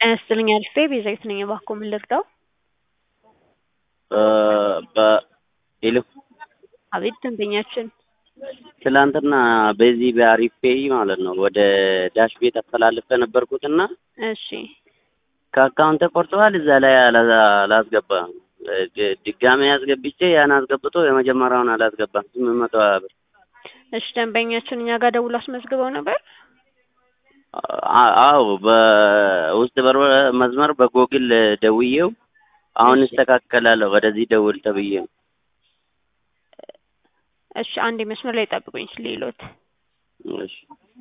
ጤና ይስጥልኝ አልፌ ቤዛዊት ነኝ። እባክዎ ምን ልርዳው? በሄሎ አቤት ደንበኛችን ትላንትና በዚህ በአሪፍ ፔይ ማለት ነው ወደ ዳሽ ቤት አስተላልፈ ነበርኩትና እሺ ከአካውንት ተቆርጠዋል። እዛ ላይ አላ- አላስገባም። ድ- ድጋሜ አስገብቼ ያን አስገብቶ የመጀመሪያውን አላስገባም። ስምንት መቶ ሀያ ብር እሺ ደንበኛችን እኛ ጋር ደውሎ አስመዝግበው ነበር። አ- አዎ በውስጥ በር መስመር በጎግል ደውዬው አሁን እሺ። ይስተካከላለሁ ወደዚህ ደውል ተብዬ ነው። እሺ አንድ መስመር ላይ ጠብቁኝ ሌሎት እሺ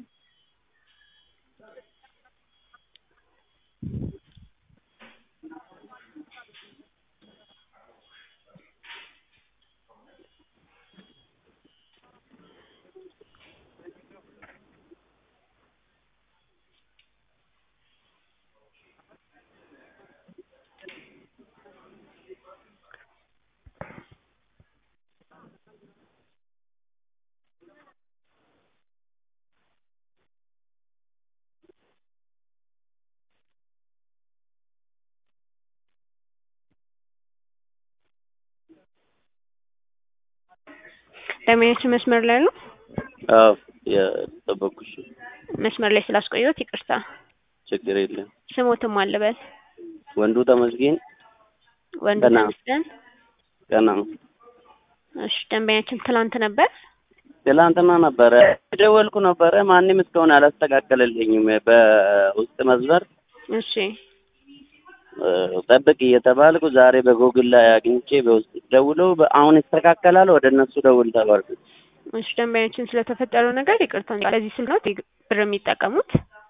ደንበኛችን መስመር ላይ ነው። አዎ የጠበኩሽ መስመር ላይ ስላስቆየሁት ይቅርታ። ችግር የለም። ስሞትም አልበል ወንዱ ተመስገን ወንዱ ገና። ተመስገን። ቀና ነው። እሺ ደንበኛችን ትላንት ነበር። ትላንትና ነበረ የደወልኩ ነበረ። ማንም እስካሁን አላስተካከለልኝም። በውስጥ መስመር እሺ እ፣ ጠብቅ እየተባልኩ ዛሬ በጎግል ላይ አግኝቼ በውስጥ ደውለው በ- አሁን ይስተካከላል ወደ እነሱ ደውል ተባልኩ። እሺ ደንበኛችን ስለተፈጠረው ነገር ይቅርታ። በዚህ ስልክ ነው ቴሌ ብር የሚጠቀሙት?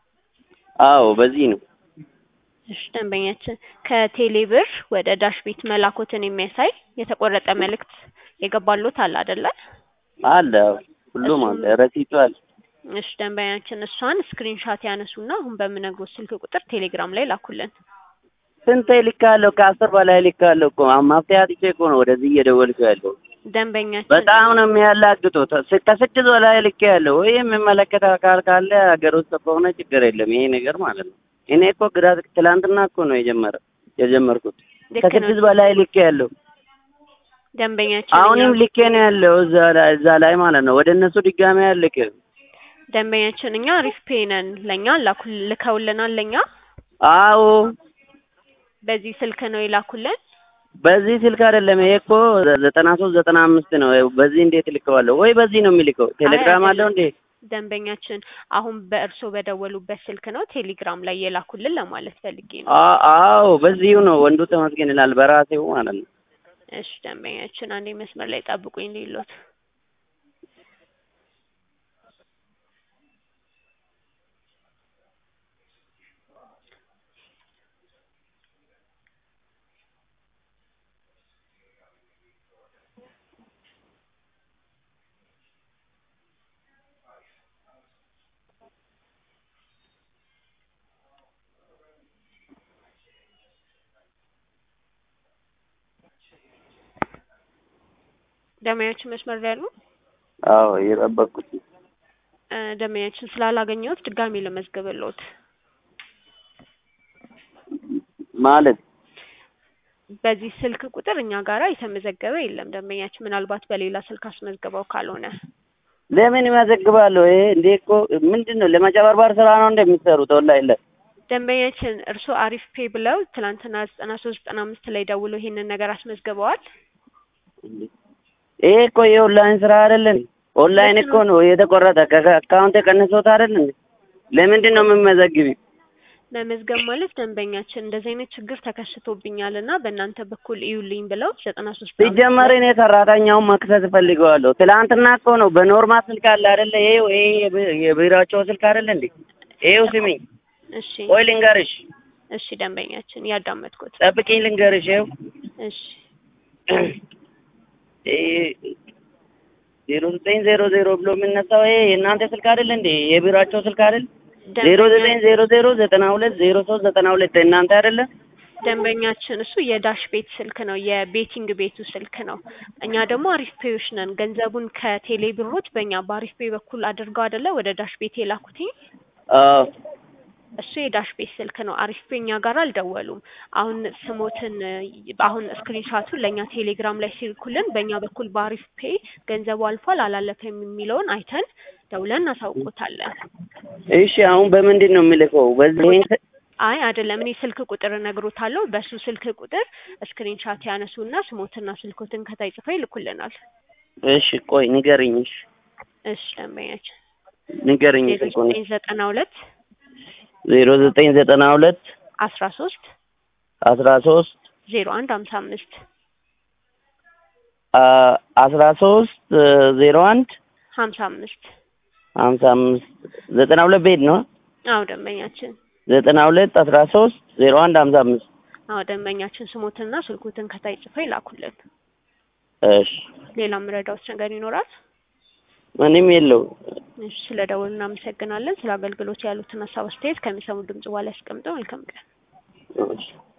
አዎ በዚህ ነው። እሺ ደንበኛችን ከቴሌ ብር ወደ ዳሽ ቤት መላኮትን የሚያሳይ የተቆረጠ መልእክት የገባሎት አለ አይደለ? አለ አዎ፣ ሁሉም አለ፣ ረሲቱ አለ። እሺ ደንበኛችን እሷን ስክሪንሻት ያነሱና አሁን በምነግሮት ስልክ ቁጥር ቴሌግራም ላይ ላኩልን። ስንት ልካለሁ? ከአስር በላይ ልካለሁ እኮ አሁን መፍትሄ አጥቼ እኮ ነው ወደዚህ እየደወልኩ ያለው። ደንበኛችን በጣም ነው የሚያላግጡት። ስ- ከስድስት በላይ ልኬ ያለው ወይ የሚመለከት አካል ካለ ሀገር ውስጥ ከሆነ ችግር የለም ይሄ ነገር ማለት ነው። እኔ እኮ ግራ ትላንትና እኮ ነው የጀመረ የጀመርኩት ልክ ነው ከስድስት በላይ ልኬ ያለው ደንበኛችን አሁንም እኛ- ልኬ ነው ያለው እዛ ላይ እዛ ላይ ማለት ነው። ወደ እነሱ ድጋሚ ያልክ ደንበኛችን እኛ አሪፍ ፔይ ነን ለእኛ ላኩ ልከውልናል። ለእኛ አዎ በዚህ ስልክ ነው የላኩልን። በዚህ ስልክ አይደለም ይሄ እኮ ዘጠና ሶስት ዘጠና አምስት ነው። በዚህ እንዴት ልከዋለሁ? ወይ በዚህ ነው የሚልከው? ቴሌግራም አለው እንዴ? ደንበኛችን አሁን በእርሶ በደወሉበት ስልክ ነው ቴሌግራም ላይ የላኩልን ለማለት ፈልጌ ነው። አ- አዎ በዚሁ ነው። ወንዱ ተመስገን ይላል በራሴው ማለት ነው። እሺ ደንበኛችን አንዴ መስመር ላይ ጠብቁኝ ሌሎት ደንበኛችን መስመር ላይ ያሉ አዎ እየጠበቅኩት ነው። እ፣ ደንበኛችን ስላላገኘሁት ድጋሜ ለመዝገብሎት ማለት በዚህ ስልክ ቁጥር እኛ ጋራ የተመዘገበ የለም። ደንበኛችን ምናልባት በሌላ ስልክ አስመዝግበው ካልሆነ ለምን ይመዘግባለሁ? ይሄ እንዴ እኮ ምንድን ነው ለመጨበርበር ስራ ነው እንደሚሰሩት ወላሂ ለ ደንበኛችን እርስዎ አሪፍ ፔ ብለው ትናንትና ዘጠና ሶስት ዘጠና አምስት ላይ ደውሎ ይሄንን ነገር አስመዝግበዋል። ይሄ እኮ የኦንላይን ስራ አይደለም። ኦንላይን እኮ ነው የተቆረጠ ከአካውንት የቀነሰውት አይደል እንዴ? ለምንድን ነው የምመዘግቢ? መመዝገብ ማለት ደንበኛችን እንደዚህ አይነት ችግር ተከስቶብኛል እና በእናንተ በኩል እዩልኝ ብለው ዘጠና ሶስት ሲጀመር እኔ ሰራተኛውን መክሰስ እፈልገዋለሁ። ትላንትና እኮ ነው በኖርማል ስልክ አለ አይደለ? ይሄው ይሄ የብ- የቢሮአቸው ስልክ አይደለ እንዴ? ይሄው ስሚኝ፣ እሺ ቆይ ልንገርሽ፣ እሺ ደንበኛችን ያዳመጥኩት ጠብቂኝ ልንገርሽ። ይኸው እሺ ዜሮ ዘጠኝ ዜሮ ዜሮ ብሎ የሚነሳው ይሄ የእናንተ ስልክ አይደል እንዴ? የቢሮአቸው ስልክ አይደል? ዜሮ ዘጠኝ ዜሮ ዜሮ ዘጠና ሁለት ዜሮ ሶስት ዘጠና ሁለት እናንተ አይደለ? ደንበኛችን እሱ የዳሽ ቤት ስልክ ነው፣ የቤቲንግ ቤቱ ስልክ ነው። እኛ ደግሞ አሪፍ ፔዮች ነን። ገንዘቡን ከቴሌ ብሮች በእኛ በአሪፍ ፔ በኩል አድርገው አይደለ ወደ ዳሽ ቤት የላኩትኝ። አዎ እሱ የዳሽ ቤት ስልክ ነው። አሪፍ ፔ እኛ ጋር አልደወሉም። አሁን ስሞትን አሁን ስክሪንሻቱን ለእኛ ቴሌግራም ላይ ሲልኩልን በእኛ በኩል በአሪፍ ፔ ገንዘቡ አልፏል አላለፈም የሚለውን አይተን ደውለን እናሳውቆታለን። እሺ አሁን በምንድን ነው የሚልከው? በዚህ ይሄን ተ- አይ አይደለም፣ እኔ ስልክ ቁጥር እነግሮታለሁ። በሱ ስልክ ቁጥር ስክሪንሻት ያነሱና ስሞትና ስልኮትን ከታይ ጽፈው ይልኩልናል። እሺ ቆይ ንገርኝ። እሺ እሺ ደንበኛችን ንገርኝ ዜሮ ስልኩን። ዘጠኝ ዘጠና ሁለት ዜሮ ዘጠኝ ዘጠና ሁለት አስራ ሶስት አስራ ሶስት ዜሮ አንድ ሀምሳ አምስት አስራ ሶስት ዜሮ አንድ ሀምሳ አምስት ሀምሳ አምስት ዘጠና ሁለት ቤት ነው። አዎ ደንበኛችን ዘጠና ሁለት አስራ ሶስት ዜሮ አንድ ሀምሳ አምስት አዎ ደንበኛችን ስሞትና ስልኮትን ከታይ ጽፈው ይላኩልን። እሺ ሌላ ምረዳዎች ነገር ይኖራል? ምንም የለው። እሺ ስለ ደውል እናመሰግናለን። ስለ አገልግሎት ያሉትን ሀሳብ አስተያየት ከሚሰሙ ድምጽ በኋላ ያስቀምጠው። መልካም ቀን። እሺ